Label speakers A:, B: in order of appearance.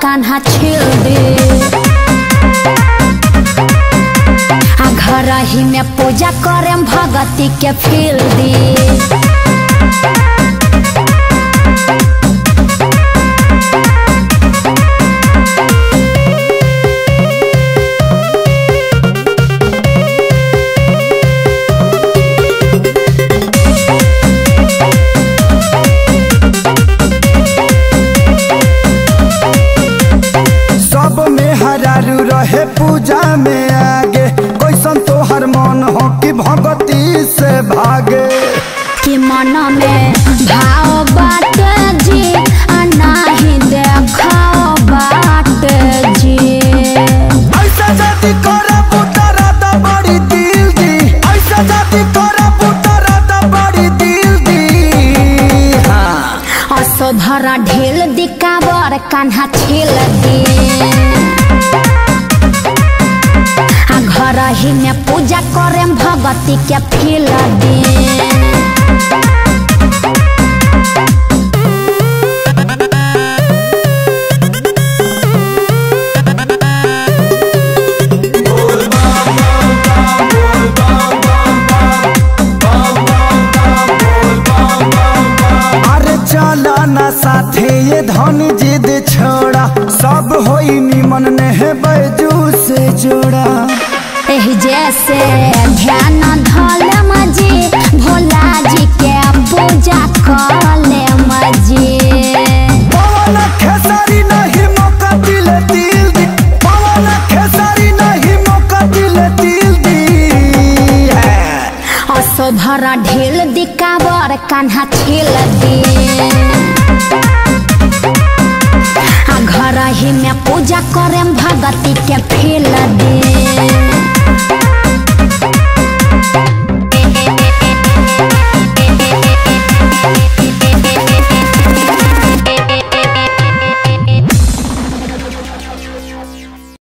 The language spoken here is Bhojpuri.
A: कान्हा छील दे आ घर ही में पूजा करे भगती के फील दी
B: सब में हरारू रहे पूजा में आगे कैसन तोहर मन हो कि भगती से भागे
A: कि मन में भाव बाट जी आ नाही देखाओ बाट जी
B: ऐसा जाति करे पुतरा दा बड़ी दिल दी ऐसा जाति करे पुतरा दा बड़ी दिल दी हाँ
A: असोधरा ढेल दिकाबर कान्हा छेल दे आ घर ही में पूजा करे भगती के फील दे
B: अरे चला ना साथे ये धन जिद छोड़ा सब होई निमन ने है बैजू से जोड़ा
A: एही जैसे ध्यान धल मजी भोला जी के पूजा कले मजी
B: पवन खेसारी नहीं मौका दिले दिल दी पवन खेसारी नहीं मौका दिले दिल दी है
A: असोधरा ढेल दिकाबर कान्हा छेल दे आ घर ही में पूजा करे भगती के फील दे